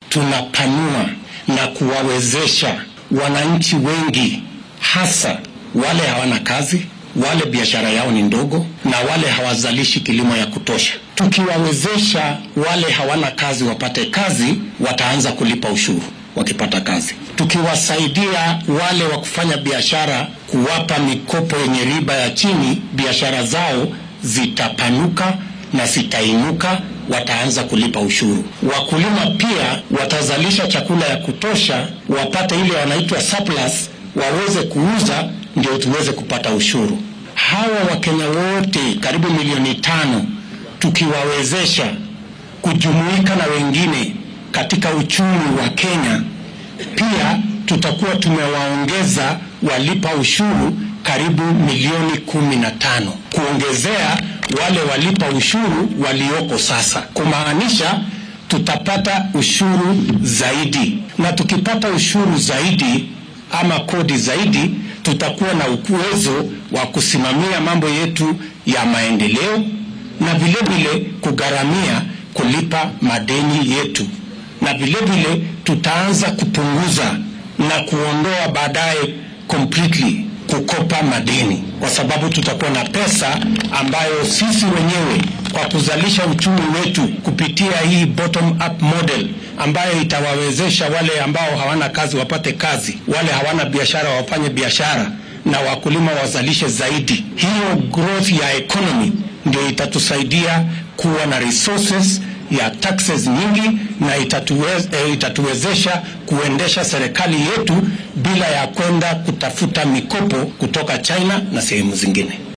tunapanua na kuwawezesha wananchi wengi, hasa wale hawana kazi, wale biashara yao ni ndogo, na wale hawazalishi kilimo ya kutosha. Tukiwawezesha wale hawana kazi wapate kazi, wataanza kulipa ushuru wakipata kazi. Tukiwasaidia wale wa kufanya biashara, kuwapa mikopo yenye riba ya chini, biashara zao zitapanuka na zitainuka, wataanza kulipa ushuru. Wakulima pia watazalisha chakula ya kutosha, wapate ile wanaitwa surplus, waweze kuuza, ndio tuweze kupata ushuru. Hawa Wakenya wote karibu milioni tano tukiwawezesha kujumuika na wengine katika uchumi wa Kenya, pia tutakuwa tumewaongeza walipa ushuru karibu milioni kumi na tano kuongezea wale walipa ushuru walioko sasa, kumaanisha tutapata ushuru zaidi, na tukipata ushuru zaidi ama kodi zaidi, tutakuwa na uwezo wa kusimamia mambo yetu ya maendeleo na vilevile kugharamia kulipa madeni yetu, na vilevile tutaanza kupunguza na kuondoa baadaye completely kukopa madeni, kwa sababu tutakuwa na pesa ambayo sisi wenyewe kwa kuzalisha uchumi wetu kupitia hii bottom up model ambayo itawawezesha wale ambao hawana kazi wapate kazi, wale hawana biashara wafanye biashara, na wakulima wazalishe zaidi. Hiyo growth ya economy ndio itatusaidia kuwa na resources ya taxes nyingi na itatuwez, eh, itatuwezesha kuendesha serikali yetu bila ya kwenda kutafuta mikopo kutoka China na sehemu zingine.